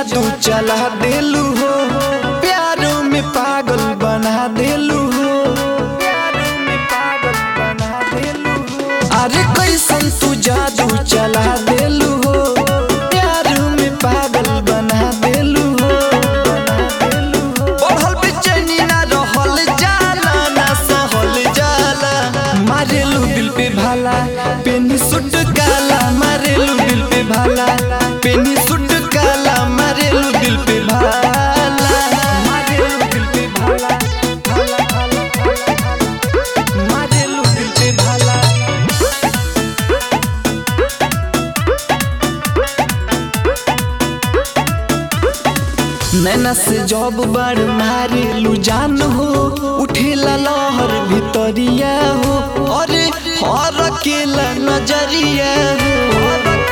जादू चला देलू हो प्यारों में पागल बना देलू हो प्यारों में पागल बना देलू हो अरे कैसन तू जादू चला देलू हो प्यारों में पागल बना देलू हो बना देलू हो बढ़ल बेचैनी ना रहल जाला ना सहल जाला मारेलू दिल पे भाला पेनी सुट काला मारेलू दिल पे भाला पेनी सुट काला मारेलू दिल पे भाला मारेलू दिल पे भाला भाला भाला भाला भाला मारेलू दिल पे भाला नैना से जब बार मारेलू जान हो उठेला लहर भितरिया हो अरे हर केला नजरिया हो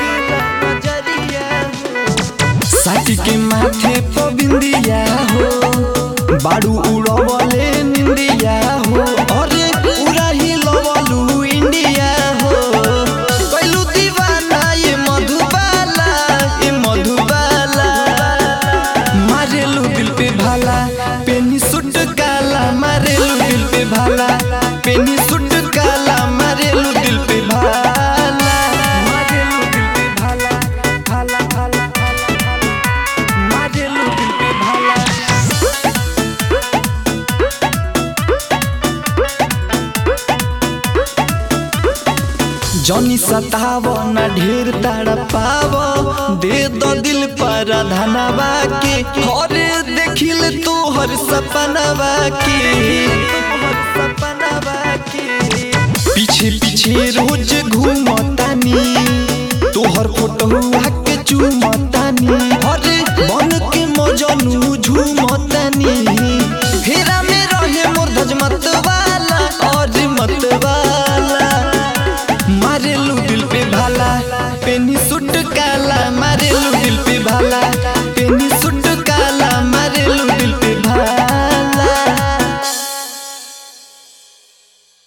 साथी के माथे पर बिंदिया हो बाड़ू उड़वले निंदिया हो अरे पूरा ही लवलू इंडिया हो कैलू दीवाना ये मधुबाला ये मधुबाला मारेलू दिल पे भाला पेनी सुट काला मारेलू दिल पे भाला पेनी सुट काला मारेलू दिल पे भाला मारेलू दिल पे भाला भाला भाला भाला मारेलू दिल पे भाला जनी सताव न ढेर ताड़ा पाव दे दो दिल पर धनवा के हरे देखिल तोहर सपनवा के पीछे पीछे रोज घूमतानी तोहर फोटो